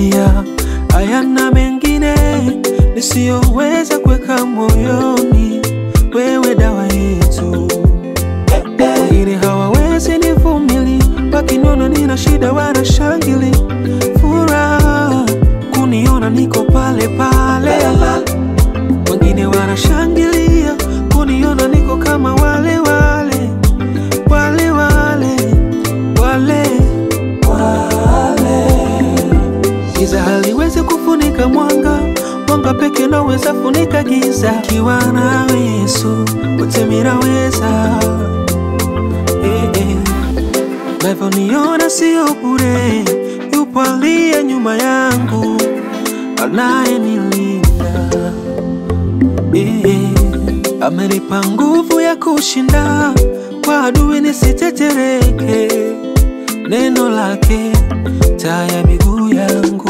haya hayana mengine nisiyoweza kuweka moyoni, wewe dawa yetu. Wengine hawawezi nivumili, wakiniona nina shida wanashangili, furaha kuniona niko pale pale. Wengine wanashangilia kuniona niko kama wale wale wale wale wale wale. Giza haliwezi kufunika mwanga, mwanga peke naweza funika giza. Kiwa nawe Yesu, wote miraweza eh, eh. Navyoniona sio bure, yupo aliye nyuma yangu anayenilinda eh, eh. Amenipa nguvu ya kushinda kwa adui nisitetereke, neno lake taa ya miguu yangu.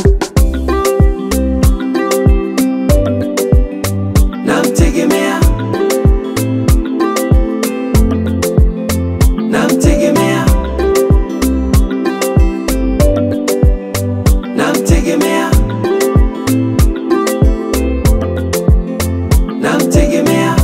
Namtegemea, namtegemea, namtegemea, namtegemea.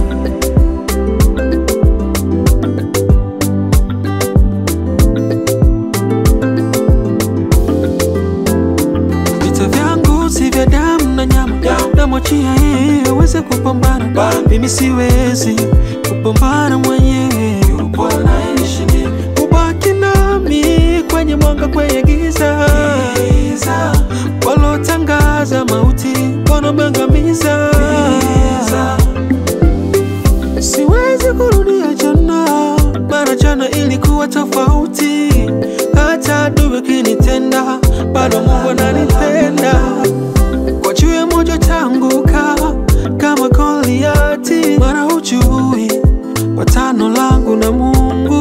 Vita vyangu si vya damu na nyama, namwachia yeye aweze kupambana. Mimi siwezi kupambana mwenyewe, yupo anayenishindia. Ubaki nami kwenye mwanga, kwenye giza, walotangaza mauti wanamangamiza. Siwezi kurudia jana, mara jana ilikuwa tofauti. Hata adui kinitenda, bado Mungu ananipenda. Kwa jiwe moja tanguka kama Goliati, mara hujui patano langu na Mungu.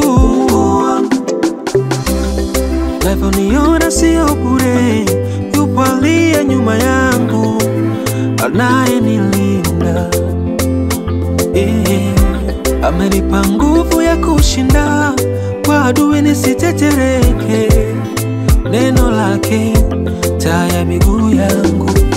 Navyoniona sio bure, yupo aliye nyuma yangu anayenilinda eh, amenipa nguvu ya kushinda kwa adui nisitetereke, neno lake taa ya miguu yangu.